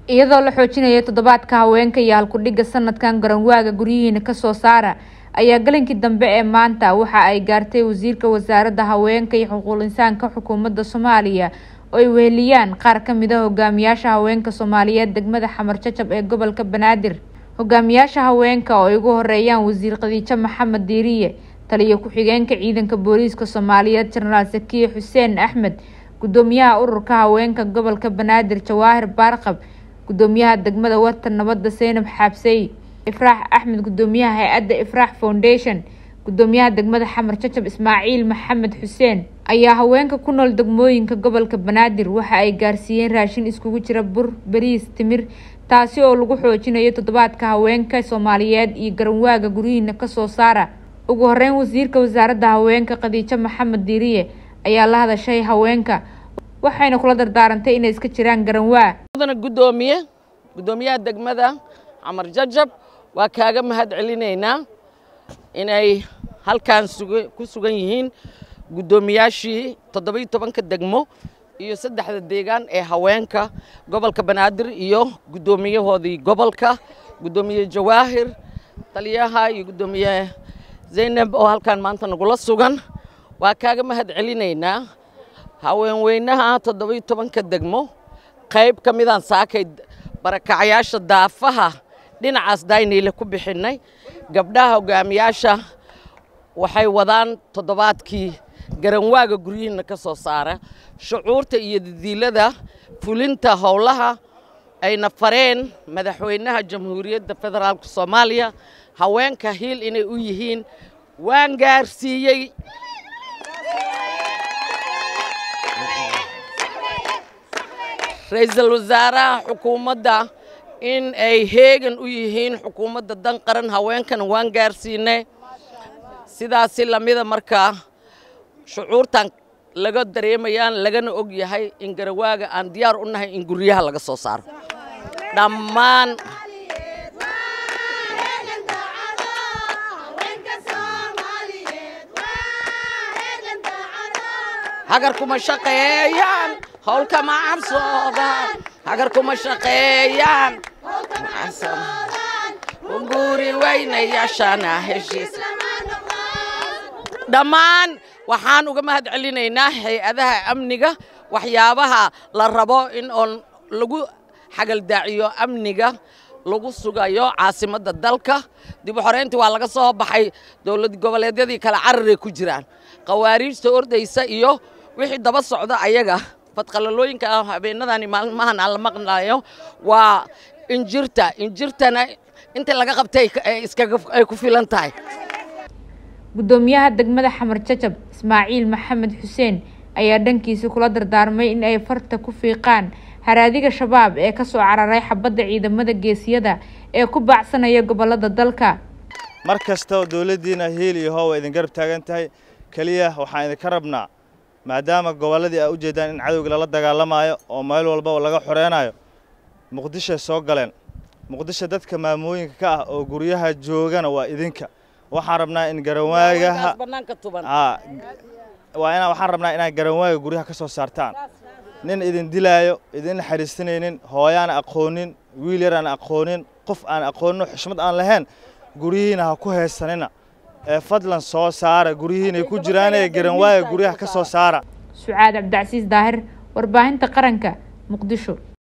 iyadoo la xoojinaya toddobaadka haweenka iyo halkudhigga sanadkan garanwaaga guryihiina kasoo saara ayaa galinkii dambe ee maanta waxa ay gaartay wasiirka wasaaradda haweenka iyo xuquuq insaanka xukuumadda soomaaliya oo ay weheliyaan qaar ka mid a hogaamiyaasha haweenka soomaaliyeed degmada xamar jajab ee gobolka banaadir hogaamiyaasha haweenka oo ay ugu horeeyaan wasiir khadiijo maxamed diiriye taliyo ku-xigeenka ciidanka booliiska soomaaliyeed jenaraal sakiye xuseen axmed gudoomiyaha ururka haweenka gobolka banaadir jawaahir baarqab gudoomiyaha degmada warta nabadda seynab xaabsey ifraax axmed gudoomiyaha hay-adda ifraax foundation gudoomiyaha degmada xamar jajab ismaaciil maxamed xuseen ayaa haweenka ku nool degmooyinka gobolka banaadir waxa ay gaarsiiyeen raashin iskugu jira bur bariis timir taasi oo lagu xoojinayo toddobaadka haweenka soomaaliyeed iyo garanwaaga guryihiina kasoo saara ugu horeyn wasiirka wasaaradda haweenka khadiijo maxamed diiriye ayaa la hadashay haweenka waxayna kula dardaarantay inay iska jiraan garanwaa gudoomiye gudoomiyaha degmada xamar jajab waa kaaga mahad celinaynaa inay halkan ku sugan yihiin guddoomiyaashii toddobiyo tobanka degmo iyo saddexda deegaan ee haweenka gobolka banaadir iyo guddoomiyahoodii gobolka guddoomiye jawaahir taliyaha iyo guddoomiye zaynab oo halkan maanta nagula sugan waa kaaga mahad celinaynaa haweenweynaha toddobiyo tobanka degmo qayb ka midaan saakay barakacyaasha daafaha dhinacaas dayniile ku bixinnay gabdhaha hogaamiyaasha waxay wadaan toddobaadkii garanwaaga guryihiina ka soo saara shucuurta iyo didiilada fulinta howlaha ayna fareen madaxweynaha jamhuuriyadda federaalka soomaaliya haweenka hiil inay u yihiin waan gaarsiiyey ra-iisul wasaaraha xukuumadda in ay heegan u yihiin xukuumadda dan qaran haweenkana waan gaarsiinay sidaasi lamida markaa shucuurtan laga dareemayaan lagana og yahay in garawaaga aan diyaar u nahay in guryaha laga soo saaro dhammaan hagar kuma shaqeeyaan howlkama cabsoodaan hagar kuma shaqeeyaan guri weynayaashana heshiis dhammaan waxaan uga mahad celinaynaa hay-adaha amniga waxyaabaha la rabo in oon lagu xagaldaaciyo amniga lagu sugayo caasimadda dalka dib u xoreyntii waa laga soo baxay dowlad goboleedyadii kale cararay ku jiraan khawaariijta ordaysa iyo wixii daba socda ayaga fadqalalooyinka habeenadani maalmahan aan la maqnayo waa injirta injirtana inta laga qabtay ay ku filan tahay guddoomiyaha degmada xamar jajab ismaaciil maxamed xuseen ayaa dhankiisa kula dardaarmay in ay farta ku fiiqaan haraadiga shabaab ee kasoo cararay xabadda ciidamada geesiyada ee ku baacsanaya gobolada dalka mar kastao dowladdiina hiil iyo hoowa idin garab taagan tahay keliya waxaan idinka rabnaa maadaama gobolladii aa u jeeddaan in cadowga lala dagaalamaayo oo meel walbaba laga xoreynayo muqdishoay soo galeen muqdisho dadka maamooyinka ka ah oo guryaha joogana waa idinka waxaan rabnaa in garanwaagaha waxaan rabnaa inaad garanwaaga guryaha ka soo saartaan nin idin dilaayo idin naxariisanaynin hooyaan aqoonin wiil yar aan aqoonin qof aan aqoonin xushmad aan lahayn guryihiina ha ku heesanina ee fadlan soo saara guryihiinay ku jiraanee garanwaaga guryaha ka soo saara sucaad cabdicasiis daahir warbaahinta qaranka muqdisho